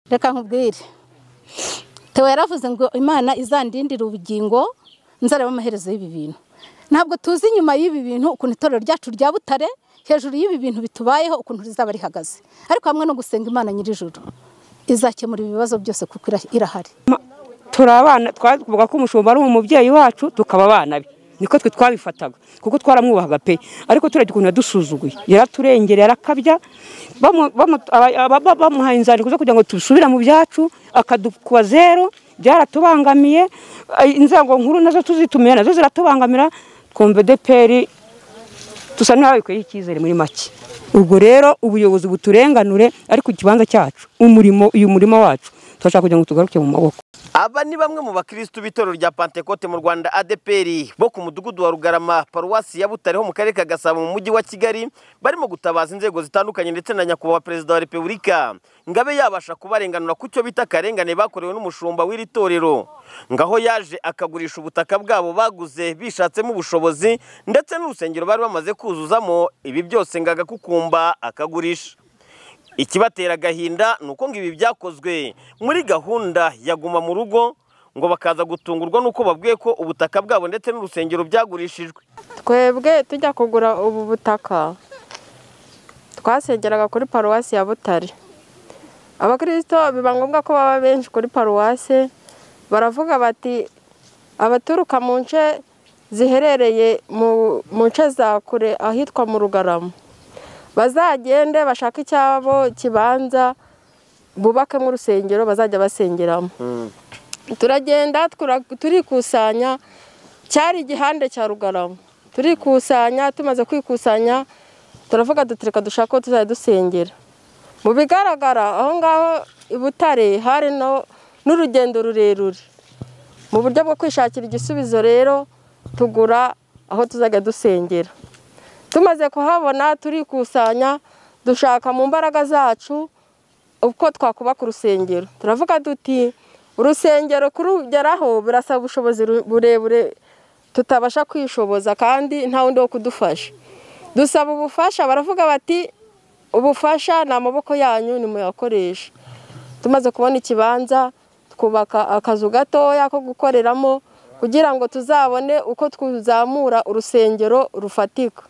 reka nkubwire tewe yaravuze ngo imana izandindire ubugingo nzareba amaherezo y'ibi bintu ntabwo tuzi inyuma y'ibi bintu ukuntu itorero ryacu rya butare hejuru y'ibi bintu bitubayeho ukuntu rizaba rihagaze ariko hamwe no gusenga imana nyir'ijuru izakemura ibibazo byose kuko irahari turi abana twavuga ko umushumba ari umubyeyi wacu tukaba abana be niko twe twabifataga kuko twaramwubahaga pe ariko turebye ukuntu yadusuzuguye yaraturengereye arakabya bamuhaye inzandiko zo kugira ngo dusubire mu byacu akadukuba zero byaratubangamiye inzego nkuru nazo tuzitumira nazo ziratubangamira twumva deperi dusa n'ababikoye icyizere muri make ubwo rero ubuyobozi buturenganure ariko ikibanza cyacu umurimo uyu murimo wacu turashaka kugira ngo tugaruke mu maboko aba ni bamwe mu bakirisitu b'itorero rya pantekote mu rwanda adeperi bo ku mudugudu wa rugarama paruwasi ya butare ho mu karere ka gasabo mu mujyi wa kigali barimo gutabaza inzego zitandukanye ndetse na nyakubahwa perezida wa repubulika ngabe yabasha kubarenganura ku cyo bita akarengane bakorewe n'umushumba w'iri torero ngaho yaje akagurisha ubutaka bwabo baguze bishatsemo ubushobozi ndetse n'urusengero bari bamaze kuzuzamo ibi byose ngo agakukumba akagurisha ikibatera agahinda ni uko ngo ibi byakozwe muri gahunda ya guma mu rugo ngo bakaza gutungurwa n'uko babwiye ko ubutaka bwabo ndetse n'urusengero byagurishijwe twebwe tujya kugura ubu butaka twasengeraga kuri paruwasi ya butare abakirisito biba ngombwa ko baba benshi kuri paruwasi baravuga bati abaturuka mu nce ziherereye mu nce za kure ahitwa mu rugarama bazagende bashake icyabo kibanza bubakemo urusengero bazajya basengeramo turagenda turikusanya cyari igihande cya rugarama turikusanya tumaze kwikusanya turavuga dutereka dushaka ko tuzajya dusengera mu bigaragara aho ngaho i butare hari n'urugendo rurerure mu buryo bwo kwishakira igisubizo rero tugura aho tuzajya dusengera tumaze kuhabona turikusanya dushaka mu mbaraga zacu uko twakubaka urusengero turavuga duti urusengero kurugeraho birasaba ubushobozi burebure tutabasha kwishoboza kandi nta wundi wo kudufasha dusaba ubufasha baravuga bati ubufasha ni amaboko yanyu ni muyakoresha tumaze kubona ikibanza twubaka akazu gatoya ko gukoreramo kugira ngo tuzabone uko twuzamura urusengero rufatika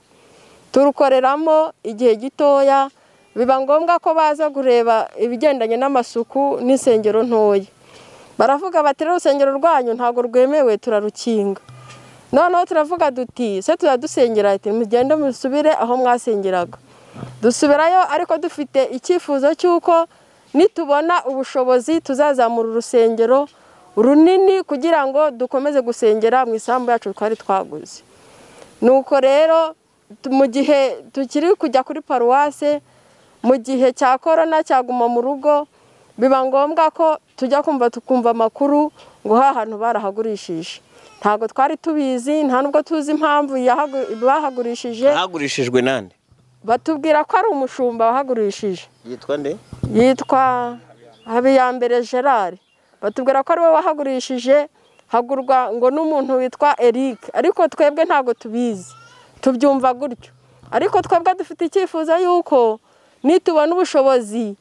turukoreramo igihe gitoya biba ngombwa ko baza kureba ibigendanye n'amasuku n'insengero ntoya baravuga bati urusengero rwanyu ntabwo rwemewe turarukinga noneho turavuga duti se turadusengera mugende musubire aho mwasengeraga dusubirayo ariko dufite icyifuzo cy'uko nitubona ubushobozi tuzazamura urusengero runini kugira ngo dukomeze gusengera mu isambu yacu twari twaguze nuko rero mu gihe tukiri kujya kuri paruwase mu gihe cya korona cyaguma mu rugo biba ngombwa ko tujya kumva tukumva amakuru ngo hantu barahagurishije ntabwo twari tubizi nta nubwo tuzi impamvu bahagurishije hagurishijwe nande batubwira ko ari umushumba wahagurishije yitwa nde yitwa habiyambere gerard batubwira ko ari we wahagurishije hagurwa ngo n'umuntu witwa eric ariko twebwe ntabwo tubizi tubyumva gutyo ariko twebwe dufite icyifuzo y'uko nitubona ubushobozi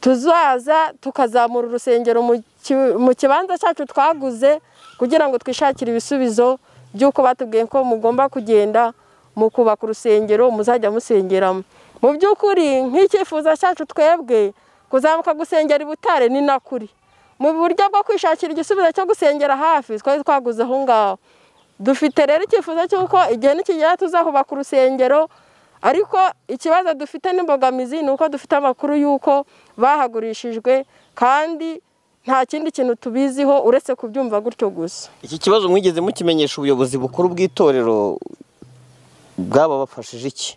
tuzaza tukazamura urusengero mu kibanza cyacu twaguze kugira ngo twishakire ibisubizo by'uko batubwiye ko mugomba kugenda mu kubaka urusengero muzajya musengeramo mu by'ukuri nk'icyifuzo cyacu twebwe kuzamuka gusengera i butare ni na kuri mu buryo bwo kwishakira igisubizo cyo gusengera hafi twari twaguze aho ngaho dufite rero icyifuzo cy'uko igihe nikigera tuzahubaka urusengero ariko ikibazo dufite n'imbogamizi ni uko dufite amakuru y'uko bahagurishijwe kandi nta kindi kintu tubiziho uretse kubyumva gutyo gusa iki kibazo mwigeze mukimenyesha ubuyobozi bukuru bw'itorero bwaba bafashije iki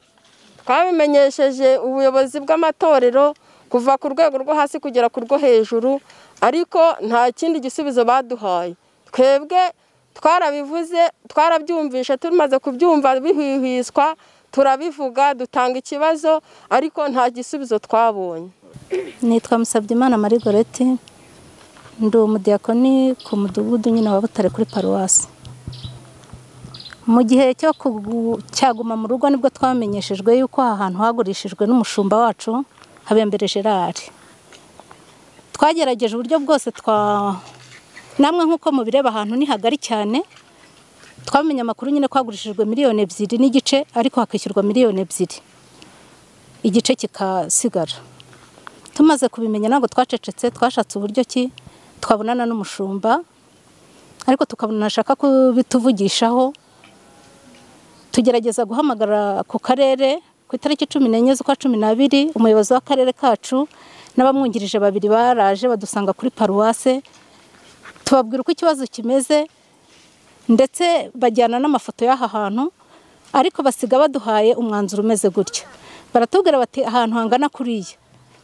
twabimenyesheje ubuyobozi bw'amatorero kuva ku rwego rwo hasi kugera ku rwo hejuru ariko nta kindi gisubizo baduhaye twebwe twarabivuze twarabyumvishe tumaze kubyumva bihwihwiswa turabivuga dutanga ikibazo ariko nta gisubizo twabonye nitwa musabyimana marigoreti ndi umudiyakoni ku mudugudu nyine wa butare kuri paruwasi mu gihe cyo cyaguma mu rugo nibwo twamenyeshejwe yuko aha hantu hagurishijwe n'umushumba wacu habembere gerard twagerageje uburyo bwose twa namwe nk'uko mubireba ahantu ni hagari cyane twamenye amakuru nyine kwagurishijwe miliyoni ebyiri n'igice ariko hakishyurwa miliyoni ebyiri igice kikasigara tumaze kubimenya ntabwo twacecetse twashatse uburyo ki twabonana n'umushumba ariko tukabona ashaka kubituvugishaho tugerageza guhamagara ku karere ku itariki cumi n'enye z'ukwa cumi n'abiri umuyobozi w'akarere kacu n'abamwungirije babiri baraje badusanga kuri paruwase tubabwira uko ikibazo kimeze ndetse bajyana n'amafoto y'aha hantu ariko basiga baduhaye umwanzuro umeze gutya baratubwira bati ahantu hangana kuriya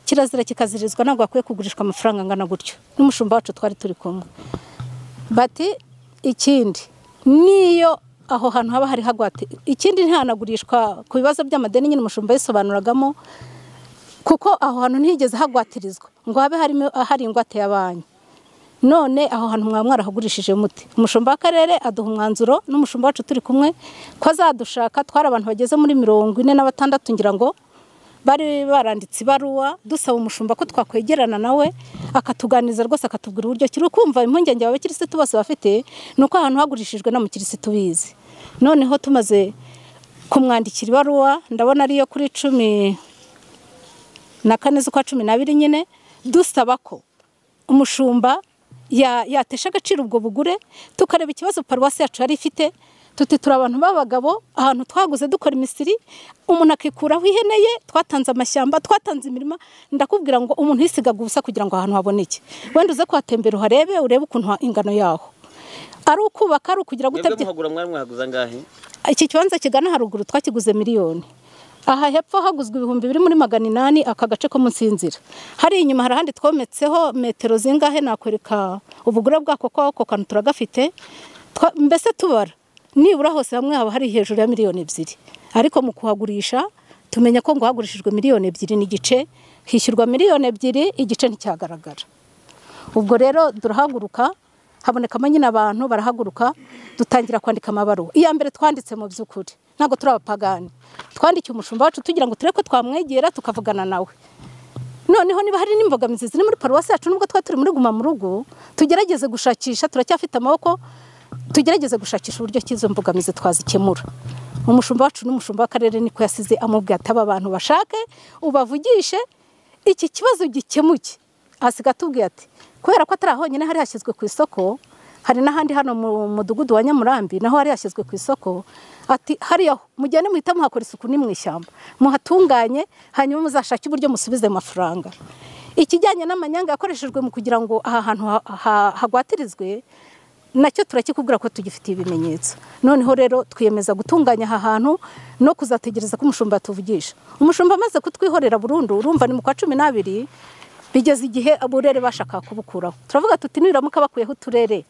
kirazira kikazirizwa ntabwo hakwiye kugurishwa amafaranga angana gutya n'umushumba wacu twari turi kumwe bati ikindi niyo aho hantu haba hari hagwate ikindi ntihanagurishwa ku bibazo by'amadeni nyine umushumba yisobanuragamo kuko aho hantu ntihigeze hagwatirizwa ngo habe harimo hari ingwate ya banki none aho hantu mwaba mwarahagurishije muti umushumba w'akarere aduha umwanzuro n'umushumba wacu turi kumwe ko azadushaka twari abantu bageze muri mirongo ine na batandatu ngira ngo bari baranditse ibaruwa dusaba umushumba ko twakwegerana nawe akatuganiriza rwose akatubwira uburyo kiri ukumva impungenge abakirisitu bose bafite ni uko ahantu hagurishijwe n'umukirisitu bizi noneho tumaze kumwandikira ibaruwa ndabona ariyo kuri cumi na kane z'ukwa cumi n'abiri nyine dusaba ko umushumba yatesha agaciro ubwo bugure tukareba ikibazo paruwasi yacu yari ifite tuti turi abantu b'abagabo ahantu twaguze dukora imisiri umuntu akikuraho ihene ye twatanze amashyamba twatanze imirima ndakubwira ngo umuntu yisigaga ubusa kugira ngo ahantu haboneke wenda uze kuhatembera uharebe urebe ukuntu ingano yaho ari ukubaka ari ukugira ngo utabye muhagura mwari mwahaguze angahe iki kibanza kigana haruguru twakiguze miliyoni aha hepfo haguzwe ibihumbi biri muri magana inani aka gace ko munsi y'inzira hariya inyuma hari ahandi twometseho metero zingahe nakwereka ubugure bwako ko ako kantu turagafite Twa- mbese tubara nibura hose hamwe haba hari hejuru ya miliyoni ebyiri ariko mu kuhagurisha tumenya ko ngo hagurishijwe miliyoni ebyiri n'igice hishyurwa miliyoni ebyiri igice nticyagaragara ubwo rero turahaguruka habonekamo nyine abantu barahaguruka dutangira kwandika amabaruwa iya mbere twanditse mu by'ukuri ntabwo turi abapagani twandikiye umushumba wacu tugira ngo turebe ko twamwegera tukavugana nawe noneho niba hari n'imbogamizi ziri muri paruwasi yacu nubwo twari turi muri guma mu rugo tugerageze gushakisha turacyafite amaboko tugerageze gushakisha uburyo cy'izo mbogamizi twazikemura umushumba wacu n'umushumba w'akarere niko yasize amubwiye ati aba bantu bashake ubavugishe iki kibazo gikemuke asiga atubwiye ati kubera ko atari ahonyine hari hashyizwe ku isoko hari n'ahandi hano mu mudugudu wa nyamurambi naho hari hashyizwe ku isoko ati hariya mujyane muhita muhakora isuku ni mu ishyamba muhatunganye hanyuma muzashake uburyo musubize amafaranga ikijyanye n'amanyanga yakoreshejwe mu kugira ngo aha hantu ha- ha- hagwatirizwe nacyo turakikubwira ko tugifitiye ibimenyetso noneho rero twiyemeza gutunganya aha hantu no kuzategereza ko umushumba atuvugisha umushumba amaze kutwihorera burundu urumva ni mu kwa cumi n'abiri bigeze igihe uburere bashaka kubukuraho turavuga tuti nibiramuka bakuyeho uturere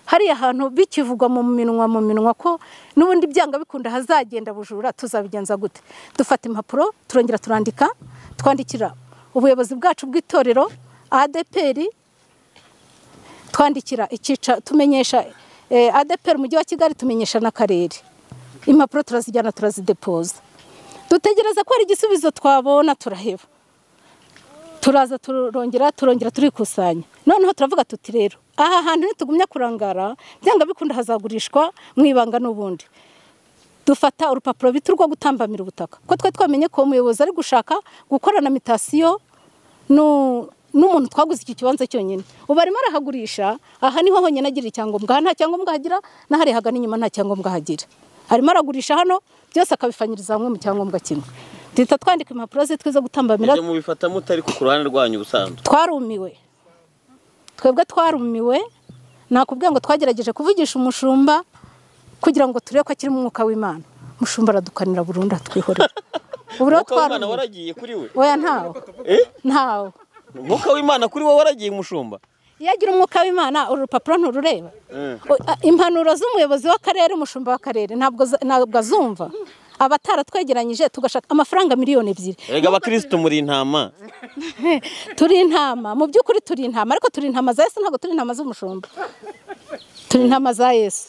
hariya hantu bikivugwa mu minwa mu minwa ko n'ubundi byanga bikunda hazagenda bujura tuzabigenza gute dufata impapuro turongera turandika twandikira ubuyobozi bwacu bw'itorero adeperi twandikira ikica tumenyesha eh, ADPR umujyi wa Kigali tumenyesha n'akarere impapuro turazijyana turazidepoza dutegereza ko hari igisubizo twabona turaheba turaza turongera turongera turikusanya noneho turavuga tuti rero aha hantu nitugumya kurangara byanga bikunda hazagurishwa mu ibanga n'ubundi dufata urupapuro bita urwo gutambamira ubutaka ko twe twamenye ko umuyobozi ari gushaka gukorana mitasiyo nu- n'umuntu twaguze iki kibanza cyonyine ubu arimo arahagurisha aha niho honyine agira icyangombwa aha nta cyangombwa ahagira n'ahari hagana inyuma nta cyangombwa ahagira arimo aragurisha hano byose akabifanyiriza hamwe mu cyangombwa kimwe duhita twandika impapuro zitwe zo gutambamira ibyo mubifata mutari ku ruhande rwanyu ubusanzwe twarumiwe twebwe twarumiwe nakubwiye ngo twagerageje kuvugisha umushumba kugira ngo turebe ko akiri mu mwuka w'imana umushumba aradukanira burundu atwihorera ubu rero umwuka w'imana twarumiwe waragiye kuri we oya ntawo Eh? ntawo umwuka w'imana kuri wowe waragiye umushumba iyo agira umwuka w'imana uru rupapuro nturureba Eh. O- a- impanuro z'umuyobozi w'akarere umushumba w'akarere ntabwo za- ntabwo azumva aba ataratwegeranyije tugashaka amafaranga miliyoni ebyiri erega abakirisitu muri intama turi intama mu by'ukuri turi intama ariko turi intama za yesu ntabwo turi intama z'umushumba turi intama za yesu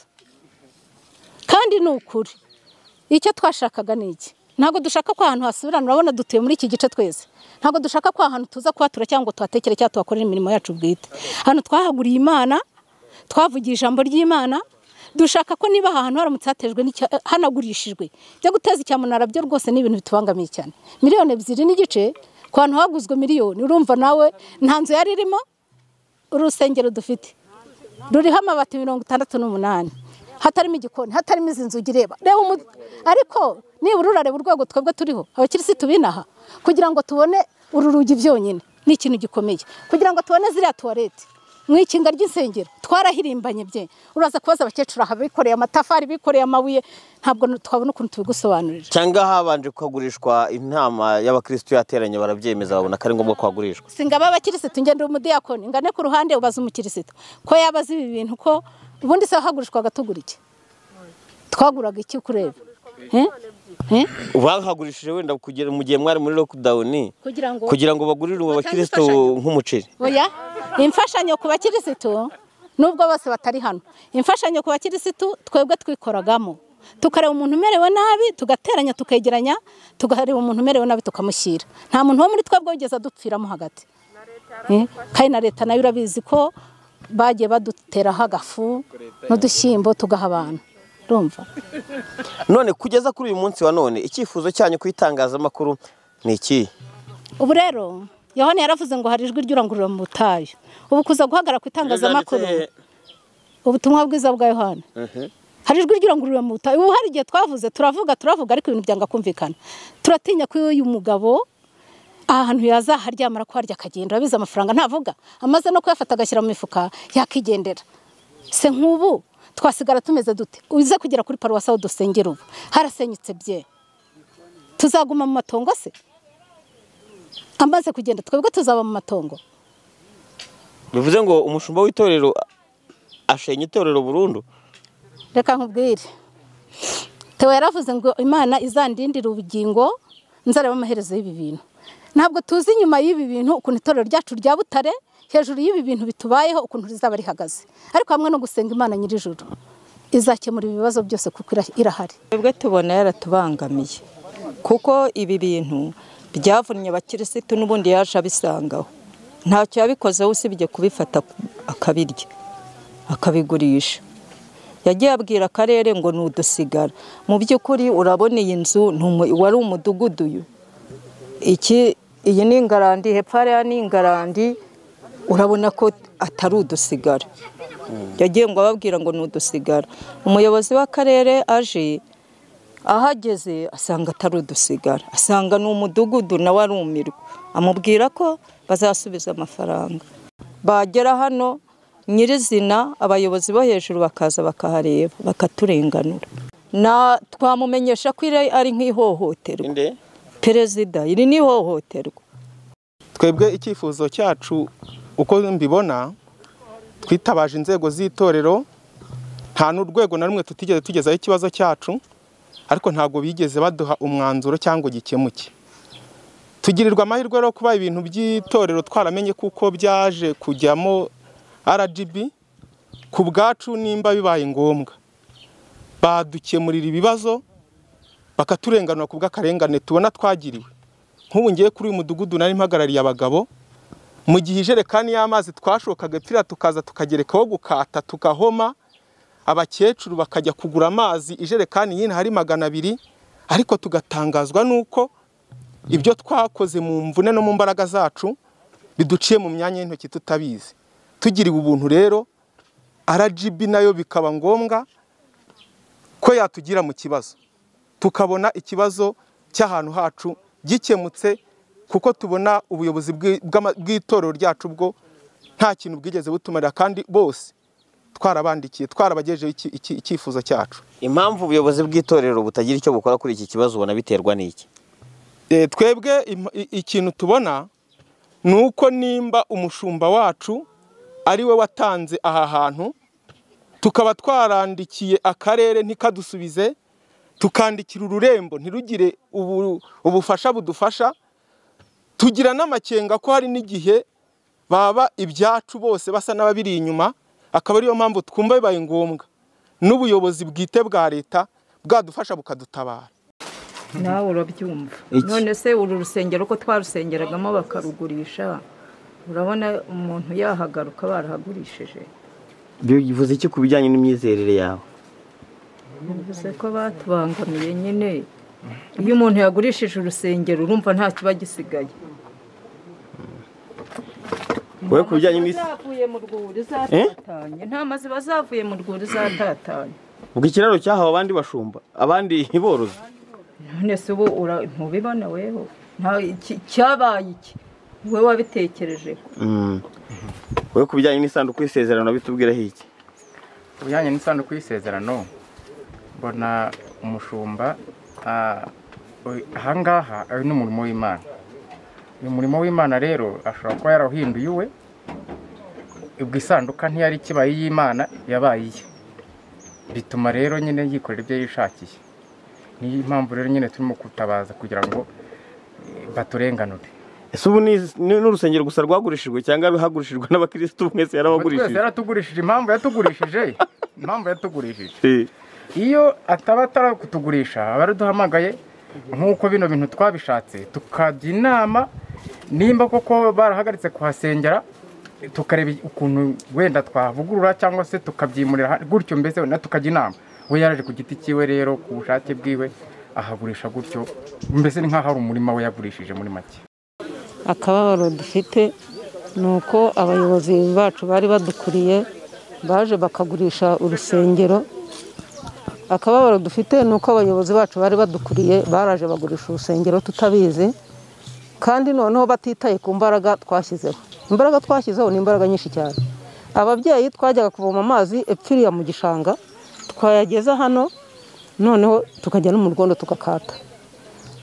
kandi ni ukuri icyo twashakaga ni iki ntabwo dushaka ko ahantu hasubirana urabona dutuye muri iki gice twese ntabwo dushaka ko ahantu tuza kuhatura cyangwa ngo tuhatekere cyangwa tuhakorere imirimo yacu bwite hano twahaguriye imana twavugiye ijambo ry'imana dushaka ko niba ahantu haramutse hatejwe n'icya- hanagurishijwe byo guteza icyamunara byo rwose ni ibintu bitubangamiye cyane miliyoni ebyiri n'igice ku hantu haguzwe miliyoni urumva nawe nta nzu yari irimo urusengero dufite ruriho amabati mirongo itandatu n'umunani hatarimo igikoni hatarimo izi nzugi reba reba umu- ariko nibura urareba urwego twebwe turiho abakirisitu binaha kugira ngo tubone uru rugi byonyine ni ikintu gikomeye kugira ngo tubone ziriya tuwarete mu ikinga ry'insengero twarahirimbanye bye uraza kubaza abakecuru aha bikoreye amatafari bikoreye amabuye ntabwo twabona ukuntu tubigusobanurira cyangwa habanje kuhagurishwa inama y'abakirisitu yateranye barabyemeza babona ko ari ngombwa kuhagurishwa singaba abakirisitu ngenda umudiyakoni ngane ku ruhande ubaza umukirisitu ko yaba azi ibi bintu ko ubundi se wahagurishwaga tugura iki twaguraga iki kureba Eh? Eh? bahagurishije wenda kugera mu gihe mwari muri lockdown kugira ngo kugira ngo bagurire ubu Batange bakirisitu imfashanyo. nk'umuceri oya imfashanyo ku bakirisitu nubwo bose batari hano imfashanyo ku bakirisitu twebwe twikoragamo tukareba umuntu umerewe nabi tugateranya tukegeranya tukareba umuntu umerewe nabi tukamushyira nta muntu wo muri twebwe wigeze adupfiramo hagati Eh, kandi na leta nayo urabizi ko bagiye baduteraho agafu n'udushyimbo tugaha abantu urumva none kugeza kuri uyu munsi wa none icyifuzo cyanyu ku itangazamakuru ni ikihe ubu rero yohani yaravuze ngo hari ijwi ry'urangurura mu butayu ubu kuza guhagarara ku itangazamakuru ubutumwa bwiza bwa yohani hari ijwi ry'urangurura mu butayu ubu hari igihe twavuze turavuga turavuga ariko ibintu byanga kumvikana turatinya ko uyu mugabo aha hantu yazaharyamara ko harya akagenda urabizi amafaranga ntavuga amaze no kuyafata agashyira mu mifuka yakigendera se nk'ubu twasigara tumeze dute uze kugera kuri paruwasi aho dusengera ubu harasenyutse bye tuzaguma mu matongo se amaze kugenda twebwe tuzaba mu matongo bivuze ngo umushumba w'itorero ashenya itorero burundu reka nkubwire Theo yaravuze ngo imana izandindire ubugingo nzareba amaherezo y'ibi bintu ntabwo tuzi inyuma y'ibi bintu ukuntu itorero ryacu rya butare hejuru y'ibi bintu bitubayeho ukuntu rizaba rihagaze ariko hamwe no gusenga imana nyir'ijuru izakemura ibibazo byose kuko ira- irahari twebwe tubona yaratubangamiye kuko ibi bintu byavunnye abakirisitu n'ubundi yaje abisangaho ntacyo yabikozeho usibye kubifata akabirya akabigurisha yagiye abwira akarere ngo ni udusigara mu by'ukuri urabona iyi nzu ni umu- wari umudugudu uyu iki iyi ni ingarandi hepfo hariya ni ingarandi urabona ko atari udusigara yagiye ngo ababwira ngo ni udusigara umuyobozi w'akarere aje ahageze asanga atari udusigara asanga ni umudugudu nawe arumirwa amubwira ko bazasubiza amafaranga bagera hano nyirizina abayobozi bo hejuru bakaza bakahareba bakaturenganura na twamumenyesha ko iri ari nk'ihohoterwa perezida iri ni ihohoterwa twebwe icyifuzo cyacu uko mbibona twitabaje inzego z'itorero nta n'urwego na rumwe tutigeze tugezaho ikibazo cyacu ariko ntabwo bigeze baduha umwanzuro cyangwa gikemuke tugirirwa amahirwe rero kuba ibintu by'itorero twaramenye kuko byaje kujyamo rgb ku bwacu nimba bibaye ngombwa badukemurira ibibazo bakaturenganura ku bw'akarengane tubona twagiriwe nk'ubu ngiye kuri uyu mudugudu nari mpagarariye abagabo mu gihe ijerekani y'amazi twashokaga ipfira tukaza tukagerekaho gukata tugahoma abakecuru bakajya kugura amazi ijerekani y'ino hari magana abiri ariko tugatangazwa n'uko ibyo twakoze mu mvune no mu mbaraga zacu biduciye mu myanya y'intoki tutabizi tugiriwe ubuntu rero rgb nayo bikaba ngombwa ko yatugira mu kibazo tukabona ikibazo cy'ahantu hacu gikemutse kuko tubona ubuyobozi bw'i- bw'ama- bw'itorero ryacu bwo nta kintu bwigeze butumarira kandi bose twarabandikiye twarabagejeho iki- iki- icyifuzo cyacu impamvu ubuyobozi bw'itorero butagira icyo bukora kuri iki kibazo ubona biterwa n'iki Eh, twebwe im- i- ikintu tubona ni uko nimba umushumba wacu ari we watanze aha hantu tukaba twarandikiye akarere ntikadusubize tukandikira ururembo ntirugire ubu- ubufasha budufasha tugira n'amakenga ko hari n'igihe baba ibyacu bose basa n'ababiri inyuma akaba ariyo mpamvu twumva bibaye ngombwa n'ubuyobozi bwite bwa leta bwadufasha bukadutabara nawe urabyumva Iki? none se uru rusengero ko twarusengeragamo bakarugurisha urabona umuntu yahagaruka barahagurishije bivuze iki ku bijyanye n'imyizerere yawe bivuze ko batubangamiye nyine iyo umuntu yagurishije urusengero urumva nta kiba gisigaye wowe ku bijyanye n'isi zavuye mu rwuri zatatanye intama ziba zavuye mu rwuri zatatanye ubwo ikiraro cyahawe abandi bashumba abandi borozi none se ubu ura- ntubibona weho nta iki- cyabaye iki wowe wabitekereje Mm. wowe ku bijyanye n'isanduku y'isezerano bitubwiraho iki Ku bijyanye n'isanduku y'isezerano mbona umushumba ah, oy- ahangaha ari n'umurimo w'imana uyu murimo w'imana rero ashobora kuba yarawuhinduye uwe ubwo isanduka ntiyari ikibaye iy'imana yabaye iye bituma rero nyine yikorera ibyo yishakiye niyo mpamvu rero nyine turimo gutabaza kugira ngo eh, baturenganure ese ubu ni ni n'urusengero gusa rwagurishijwe cyangwa ruhagurishijwe n'abakirisitu mwese Ubu twese yarabagurishije yaratugurishije impamvu yatugurishije impamvu yatugurishije Eh. iyo ataba atarakutugurisha aba araduhamagaye nk'uko bino bintu twabishatse tukajya inama nimba koko barahagaritse kuhasengera tukareba ukuntu wenda twavugurura cyangwa se tukabyimurira ahandi, gutyo mbese wenda tukajya inama we yaraje ku giti cyiwe rero ku bushake bwiwe ahagurisha gutyo mbese ni nk'aho ari umurima we yagurishije muri make akababaro dufite ni uko abayobozi bacu bari badukuriye baje bakagurisha urusengero akababaro dufite ni uko abayobozi bacu bari badukuriye baraje bagurisha urusengero tutabizi kandi noneho batitaye ku mbaraga twashyizeho imbaraga twashyizeho ni imbaraga nyinshi cyane ababyeyi twajyaga kuvoma amazi epfiriya mu gishanga twayageza hano noneho tukajya no mu rwondo tugakata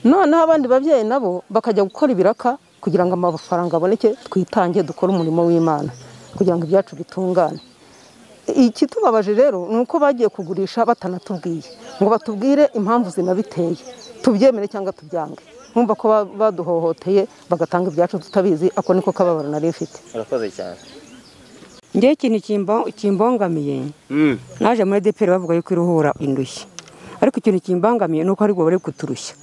noneho abandi babyeyi nabo bakajya gukora ibiraka kugira ngo amafaranga aboneke twitange dukore umurimo w'imana kugira ngo ibyacu bitungane ikitubabaje rero ni uko bagiye kugurisha batanatubwiye ngo batubwire impamvu zinabiteye tubyemere cyangwa tubyange nkumva ko ba- baduhohoteye bagatanga ibyacu tutabizi ako niko kababaro nari mfite urakoze cyane ngewe ikintu kimbongamiye Mm. naje muri deperi bavuga yuko iruhura indushyi ariko ikintu kimbangamiye ni uko aribwo bari kuturusha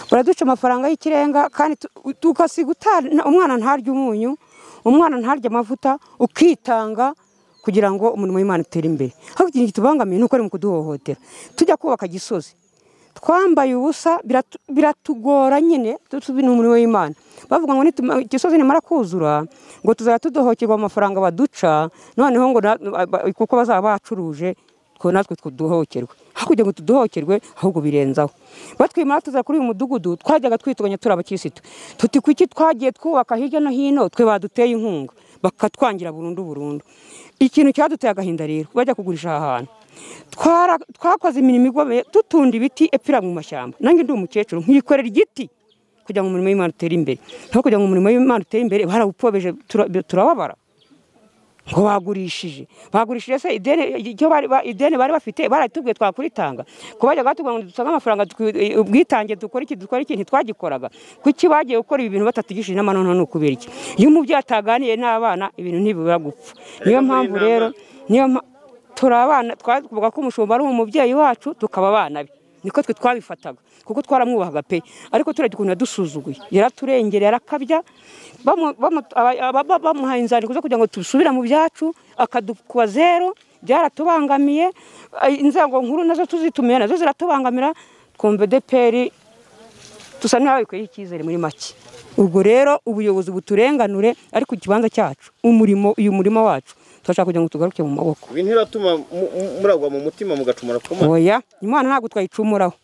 baraduca amafaranga y'ikirenga kandi tu- tugasiga uta- umwana ntarya umunyu umwana ntarya amavuta ukitanga kugira ngo umurimo w'imana utere imbere ariko ikintu kitubangamiye ni uko ari mu kuduhohotera tujya kubaka gisozi twambaye ubusa biratu- biratugora nyine tubi ni umurimo w'imana bavuga ngo nituma- igisozi nimara kuzura ngo tuzajya tudohokerwa mu mafaranga baduca noneho ngo na- ba- kuko bazaba bacuruje twe natwe tuduhokerwe hakurya ngo tuduhokerwe ahubwo birenzaho batwimara tuza kuri uyu mudugudu twajyaga twituganya turi abakirisitu tuti kuki twagiye twubaka hirya no hino twe baduteye inkunga bakatwangira burundu burundu ikintu cyaduteye agahinda rero bajya kugurisha aha hantu Twara- twakoze imirimo igomeye tutunda ibiti epfira mu mashyamba nange ndi umukecuru nkikorera igiti kugira ngo umurimo w'imana utere imbere naho kugira ngo umurimo w'imana utere imbere barawupobeje tura- turababara ngo bagurishije bagurishije se ideni icyo bari ba- ideni bari bafite baratubwiye twakuritanga kubajya batubwira ngo dusange amafaranga twi- eh, ubwitange dukore iki dukore iki ntitwagikoraga kuki bagiye gukora ibi bintu batatugishije inama noneho ni ukubera iki iyo umubyeyi ataganiye n'abana ibintu ntibibura gupfa niyo mpamvu rero niyo mpa- turi abana twavuga ko umushumba ari umubyeyi wacu tukaba abana be niko twe twabifataga kuko twaramwubahaga pe ariko turajya ukuntu yadusuzuguye yaraturengera yarakabya bamu- bamu- aba- aba- ba- bamuhaye inzandiko zo kugira ngo dusubira mu byacu akadukuba zero byaratubangamiye eh, inzego nkuru nazo tuzitumira nazo ziratubangamira twumva deperi dusa n'ababikoye icyizere muri make ubwo rero ubuyobozi buturenganure ariko ikibanza cyacu umurimo uyu murimo wacu turashaka kugira ngo tugaruke mu maboko ibi ntiratuma mu- mu- muragwa mu mutima mugacumura ku mana oya imana ntabwo twayicumuraho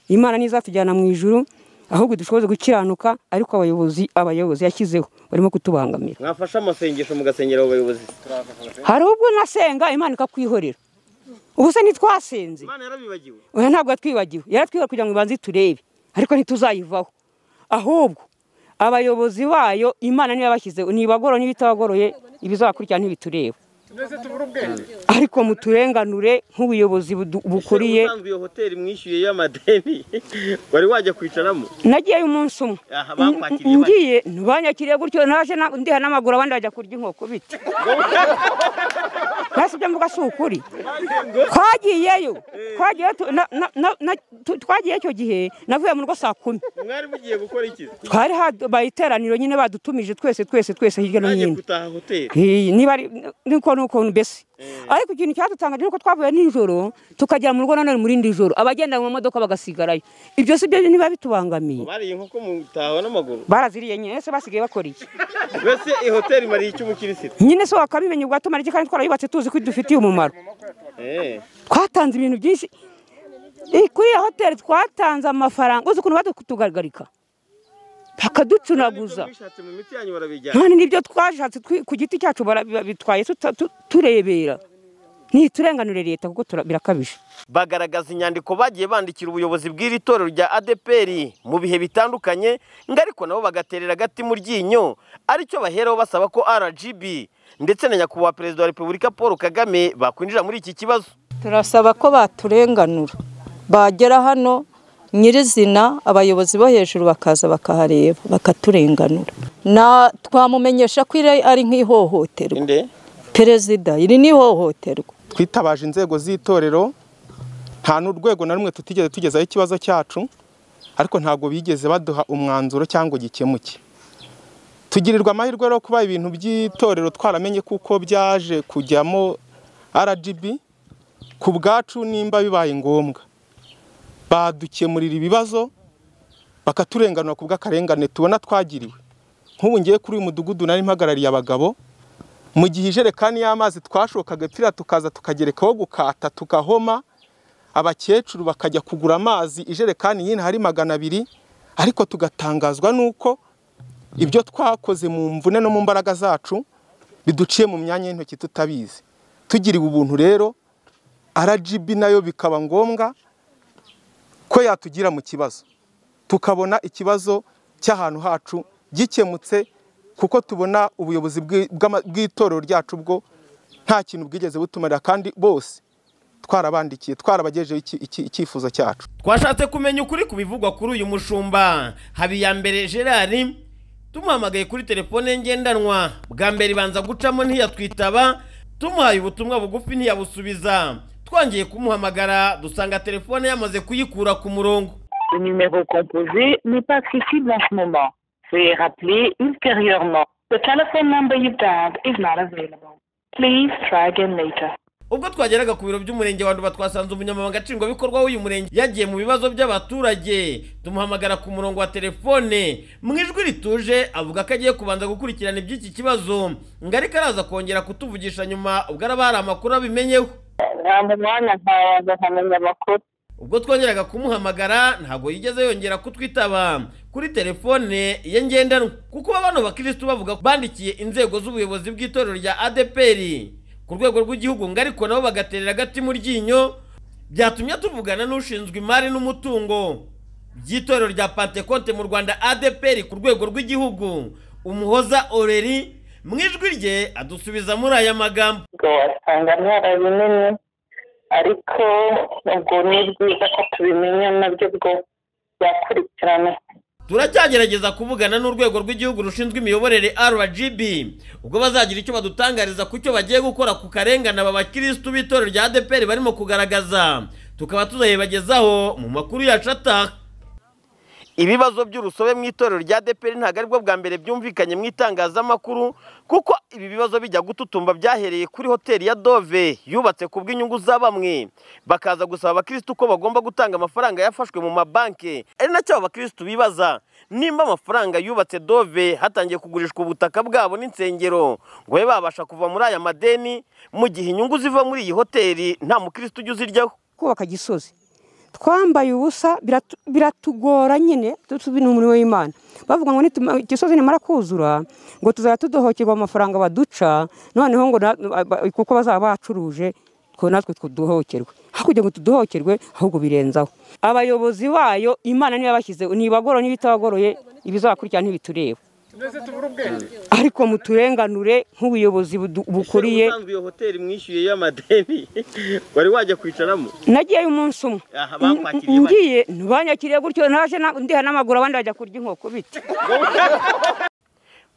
imana niyo izatujyana mu ijuru ahubwo dushoboze gukiranuka ariko abayobozi abayobozi yashyizeho barimo kutubangamira mwafashe amasengesho mugasengera abo bayobozi hari ubwo nasenga imana ikakwihorera ubu se ntitwasenze imana yarabibagiwe oya ntabwo yatwibagiwe yaratwibagiwe kugira ngo ibanze turebe ariko ntituzayivaho ahubwo abayobozi bayo imana niyo yabashyizeho ntibagoroye n'ibitabagoroye ibizakurikira ntibitureba mbese tubura ubwenge ariko muturenganure nk'ubuyobozi budu- bukuriye ubusanzwe iyo hoteli mwishyuye y'amadeni wari wajya kwicaramo nagiyeyo umunsi umwe Aha, bakwakiriye bate? ngiye banyakiriye gutyo naje na- ndiha n'amaguru abandi bajya kurya inkoko bite nasi ibyo mvuga si ukuri twagiyeyo twagiyeyo tu- na- na- na- na- tu- twagiyeyo icyo gihe navuye mu rugo saa kumi mwari mugiye gukora iki twari habaye iteraniro nyine badutumije twese twese twese hirya no mwagiye hino gutaha hoteli Eh, niba ari niko ni ukuntu mbese ariko ikintu cyadutangaje ni uko twavuye nijoro tukagera mu rugo nanone mu rindi joro abagenda mu modoka bagasigarayo ibyo si byo niba bitubangamiye bariye inkoko mutaha n'amaguru baraziriye nyine se basigaye bakora iki mbese iyi hoteli imariye iki umukirisitu nyine se wakabimenya ubwatumara iki kandi twarayubatse tuzi ko idufitiye umumaro Eh, twatanze ibintu byinshi Eh, kuri iyo hoteli twatanze amafaranga uzi ukuntu badutugaragarika bakaducunaguza mwishatse mu miti yanyu barabijyana none nibyo twashatse twi- ku giti cyacu barabitwaye turebera ntiturenganure leta kuko tura- birakabije bagaragaza inyandiko bagiye bandikira ubuyobozi bw'iri torero rya adeperi mu bihe bitandukanye ngo ariko nabo bagaterera agati mu ryinyo aricyo baheraho basaba ko rgb ndetse na nyakubahwa perezida wa repubulika paul kagame bakwinjira muri iki kibazo turasaba ko baturenganura bagera hano nyirizina abayobozi bo hejuru bakaza bakahareba bakaturenganura na twamumenyesha ko iri ari nk'ihohoterwa perezida iri ni ihohoterwa twitabaje inzego z'itorero nta n'urwego na rumwe tutigeze tugezaho ikibazo cyacu ariko ntabwo bigeze baduha umwanzuro cyangwa igikemuke tugirirwa amahirwe rero kuba ibintu by'itorero twaramenye kuko byaje kujyamo RGB ku bwacu nimba bibaye ngombwa badukemurira ibibazo bakaturenganura ku bw'akarengane tubona twagiriwe nk'ubu ngiye kuri uyu mudugudu nari mpagarariye abagabo mu gihe ijerekani y'amazi twashokaga pfira tukaza tukagerekaho gukata tukahoma abakecuru bakajya kugura amazi ijerekani yindi hari magana abiri ariko tugatangazwa n'uko ibyo twakoze mu mvune no mu mbaraga zacu biduciye mu myanya y'intoki tutabizi tugiriwe ubuntu rero rgb nayo bikaba ngombwa ko yatugira mu kibazo tukabona ikibazo cy'ahantu hacu gikemutse kuko tubona ubuyobozi bw'i- bw'ama- bw'itorero ryacu bwo nta kintu bwigeze butumarira kandi bose twarabandikiye twarabagejeho iki- iki- icyifuzo cyacu twashatse kumenya ukuri ku bivugwa kuri uyu mushumba habiyambere gerard tumuhamagaye kuri telefone ye ngendanwa bwa mbere ibanza gucamo ntiyatwitaba tumuhaye ubutumwa bugufi ntiyabusubiza twongeye kumuhamagara dusanga telefone yamaze kuyikura ku murongo Le numéro composé n'est pas accessible en ce moment. Veuillez rappeler ultérieurement. The telephone number you dialed is not available. Please try again later. ubwo twageraga ku biro by'umurenge wa nduba twasanze umunyamabanga nshingwabikorwa w'uyu murenge yagiye mu bibazo by'abaturage tumuhamagara ku murongo wa telefone mu ijwi rituje avuga ko agiye kubanza gukurikirana iby'iki kibazo ngo ariko araza kongera kutuvugisha nyuma ubwo araba hari amakuru abimenyeho Nta mu mwanya nkaza nkamenya amakuru. ubwo twongeraga kumuhamagara ntabwo yigeze yongera kutwitaba kuri telefone ye ngendanwa kuko bano bakirisitu bavuga ko bandikiye inzego z'ubuyobozi bw'itorero rya adeperi ku rwego rw'igihugu ngo ariko nabo bagaterera agati mu ryinyo byatumye tuvugana n'ushinzwe imari n'umutungo by'itorero rya pantekonte mu rwanda adeperi ku rwego rw'igihugu umuhoza oreri mu ijwi rye adusubiza muri aya magambo Ngo wasanga ntara binini ariko ubwo ni byiza ko tubimenya nabyo bwo byakurikirana. turacyagerageza kuvugana n'urwego rw'igihugu rushinzwe imiyoborere rgb ubwo bazagira icyo badutangariza ku cyo bagiye gukora ku karengane aba bakirisitu b'itorero rya adeperi barimo kugaragaza tukaba tuzayibagezaho mu makuru yacu ataha ibibazo by'urusobe mu itorero rya adeperi ntabwo aribwo bwa mbere byumvikanye mu itangazamakuru kuko ibi bibazo bijya gututumba byahereye kuri hoteli ya dove yubatse ku bw'inyungu za bamwe bakaza gusaba abakirisitu ko bagomba gutanga amafaranga yafashwe mu mabanki ari nacyo abo bakirisitu bibaza nimba amafaranga yubatse dove hatangiye kugurishwa ubutaka bwabo n'insengero ngo babe babasha kuva muri aya madeni mu gihe inyungu ziva muri iyi hoteli nta mukirisitu ujya uziryaho kubaka gisozi twambaye ubusa biratu- biratugora nyine tubi ni umurimo w'imana bavuga ngo nituma- gisozi nimara kuzura ngo tuzajya tudohokerwa amafaranga baduca noneho ngo na- ba- kuko bazaba bacuruje ko natwe tuduhokerwe hakurya ngo tuduhokerwe ahubwo birenzaho abayobozi bayo imana niba bashyize ntibagoro n'ibitabagoroye ibizakurikira ntibitureba ariko muturenganure nk'ubuyobozi budu- bukuriye iyo hoteli mwishyuye y'amadeni wari wajya kwicaramo nagiyeyo umunsi umwe Aha, bakwakiriye bate? ngiye banyakiriye gutyo naje na- ndiha n'amaguru abandi bajya kurya inkoko bite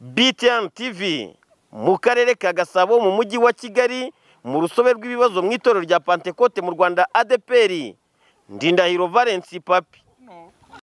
BTN TV mu karere ka Gasabo mu mujyi wa Kigali mu rusobe rw'ibibazo mu itorero rya pantekote mu rwanda adeperi ndindahiro valensi papi